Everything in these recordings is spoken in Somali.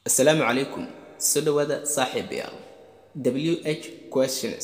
asalaamu calaykum soo dhawaada saaxiibayaal w h questions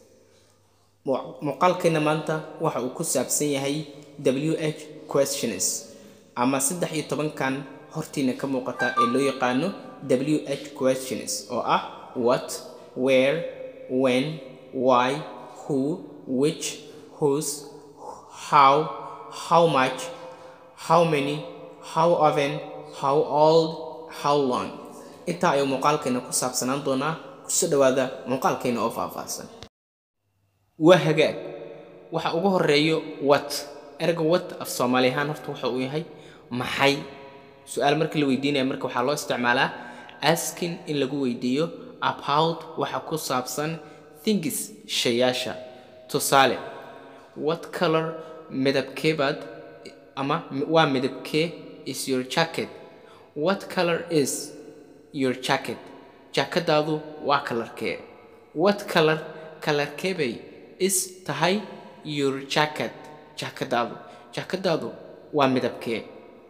muuqaalkeena maanta waxa uu ku saabsan yahay w h questions ama saddex iyo tobankan hortiina ka muuqata ee loo yaqaano w h questions oo ah what where when why who which whose how how much how many how often how old how long intaa ayuu muuqaalkeena ku saabsanaan doonaa kusoo dhawaada muuqaalkeena oo faahfaahsan waa hagaag waxa ugu horeeyo wat erga wat af soomaali ahaan horta waxa uu yahay maxay su-aal marka la weydiinaya marka waxaa loo isticmaalaa askin in lagu weydiiyo about waxa ku saabsan thingis shayaasha tusaale what color midabkeebaad ama waa midabkee is your jacket what color is your jacket jaakadaadu waa kalarkee what color kalarkeebay is tahay your jacket jaakadaadu jaakadaadu waa midabkee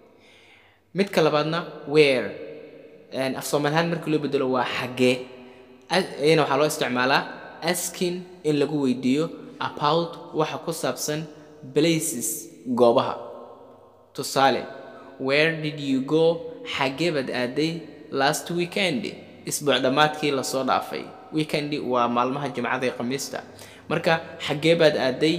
midka labaadna where af soomaalihaan markii loo bedelo waa xaggee iyana waxaa loo isticmaalaa askin in lagu weydiiyo about waxa ku saabsan places goobaha tusaale where did you go xaggee baad aaday last weekend isbuuc dhammaadkii lasoo dhaafay weekend waa maalmaha jimcada ee khamiista marka xaggee baad aaday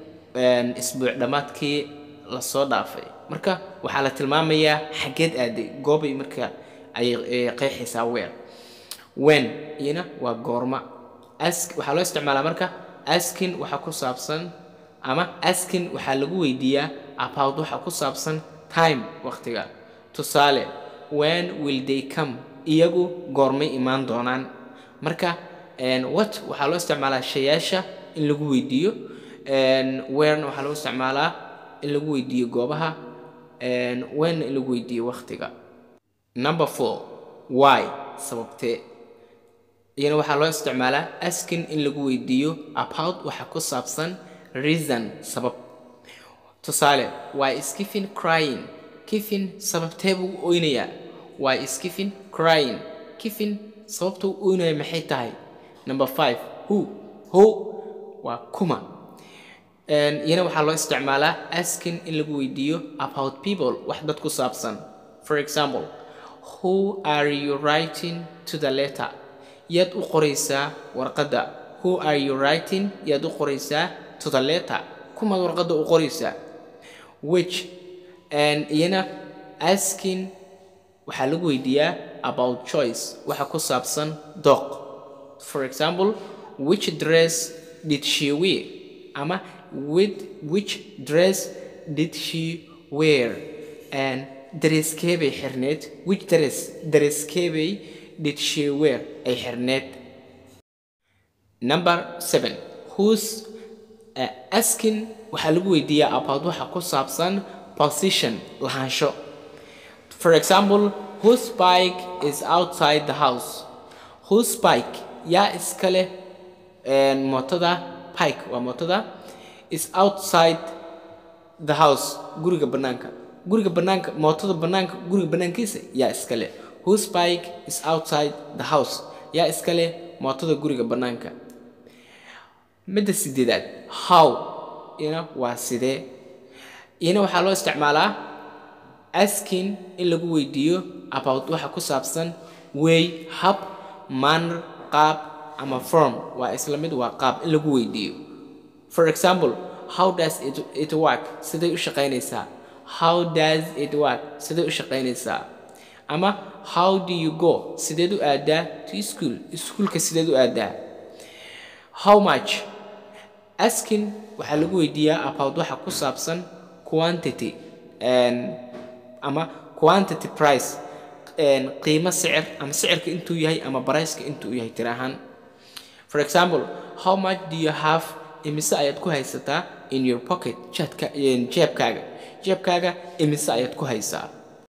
isbuuc dhammaadkii lasoo dhaafay marka waxaa la tilmaamayaa xaggeed aaday goobay marka ay qeexaysaa weer wen iyana waa goorma waxaa loo isticmaalaa marka askin waxa ku saabsan ama askin waxaa lagu weydiiyaa about waxa ku saabsan time waqtiga tusaale when will they come iyagu goormay imaan doonaan marka what waxaa loo isticmaalaa shayaasha in lagu weydiiyo wherna waxaa lagu isticmaalaa in lagu weydiiyo goobaha wenna in lagu weydiiyo waqtiga number four why sababtee iyana waxaa loo isticmaalaa askin in lagu weydiiyo about waxa ku saabsan reason sabab tusaale why is kifin crying kifin sababtee buu u oynayaa why is kifin crying kifin sababta u oynaya maxay tahay number five who who waa kuma iyana waxaa loo isticmaalaa askin in lagu weydiiyo about people wax dad ku saabsan for example who are you writing to the letter yaad u qoraysaa warqadda who are you writing yaad u qoraysaa to the letter kumaad warqadda u qoraysaa which iyana askin waxaa lagu weydiiyaa about choice waxa ku saabsan dooq for example which dress did she wear ama with which dress did she wear and dareeskeebay xirneed which dress dareeskeebay did she wear ay xirneed number seven whose uh, askin waxaa lagu weydiiyaa about waxa ku saabsan position lahaansho for example whose bike is outside the house whose bike yaa iska leh mootada pike waa mootada is outside the house guriga bannaanka guriga bannaanka mootada bannaanka guriga bannaankiisa yaa iska leh whose bike is outside the house yaa iska leh mootada guriga bannaanka midda sideedaad how ina waa sidee iyana waxaa loo isticmaalaa askin in lagu weydiiyo about waxa ku saabsan way hab manner qaab ama form waa isla mid waa qaab in lagu weydiiyo for example how does it, it work siday u shaqaynaysaa how does it work siday u shaqaynaysaa ama how do you go sideed u aadaa to school iskuulka sideed u aadaa how much askin waxaa lagu weydiiyaa about waxa ku saabsan quantity ama quantity price qiimo sicir ama sicirka intuu yahay ama barayska intuu yahay tir ahaan for example how much do you have imise ayaad ku haysataa in your pocket jadka jeebkaaga jeebkaaga imise ayaad ku haysaa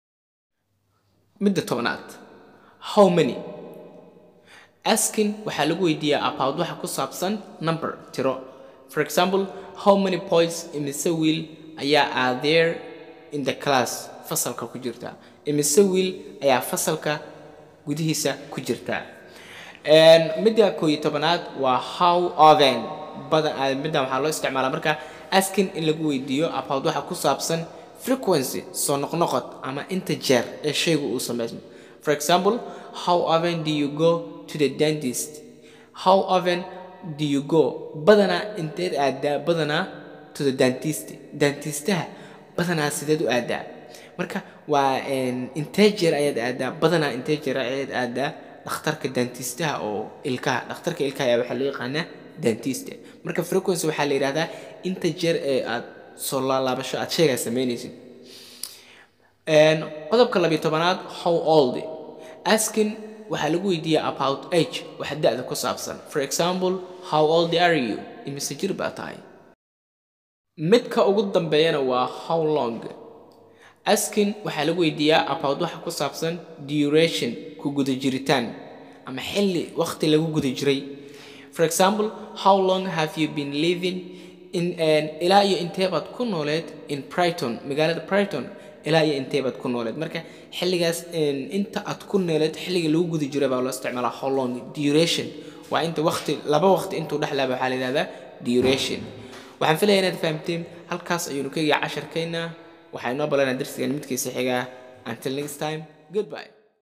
midda tobnaad how many askin waxaa lagu weydiiyaa about waxa ku saabsan number tiro for example how many points imise wiil ayaa are there in the class fasalka ku jirta imise wiil ayaa fasalka gudihiisa ku jirtaa midda koo iyo tobanaad waa how often badan middan waxaa loo isticmaalaa marka asking in lagu weydiiyo about waxa ku saabsan frequency soo noqnoqod ama inta jeer ee shaygu uu sameysmo for example how often do you go to the dentist how often do you go badanaa inteed aadaa badanaa to the dentist dentistaha badanaa sideed u aadaa marka waa intee jeer ayaad aadaa badanaa intee jeer ayaad aadaa dhakhtarka dentistaha oo ilkaha dhakhtarka ilkaha ayaa waxaa loo yaqaanaa dentist marka frequency waxaa la yidhahdaa inta jeer ee aad soo laalaabasho aad sheegaa samaynaysid qodobka labiyo tobanaad how old asking waxaa lagu weydiiyaa about age waxa da-da ku saabsan for example how old are you imise jir baa tahay midka ugu dambeeyana waa how long asking waxaa lagu weydiiyaa about waxa ku saabsan duration ku guda jiritaan ama xilli waqti lagu guda jiray for example how long have you been living in ilaa iyo inteebaad ku nooleed in brighton magaalada brighton ilaa iyo inteebaad ku nooleed marka xilligaas inta aad ku nooleed xilliga lagu guda jiray baa loo isticmaalaa how long duration waa inta waqti laba waqti intuu dhexlaaba waxaa la yidhahdaa duration waxaan filaya inaad fahamteen halkaas ayuunu ka egaa casharkayna waxaa inoo balanaa darsigan midkiisa xigaa until next time goodbye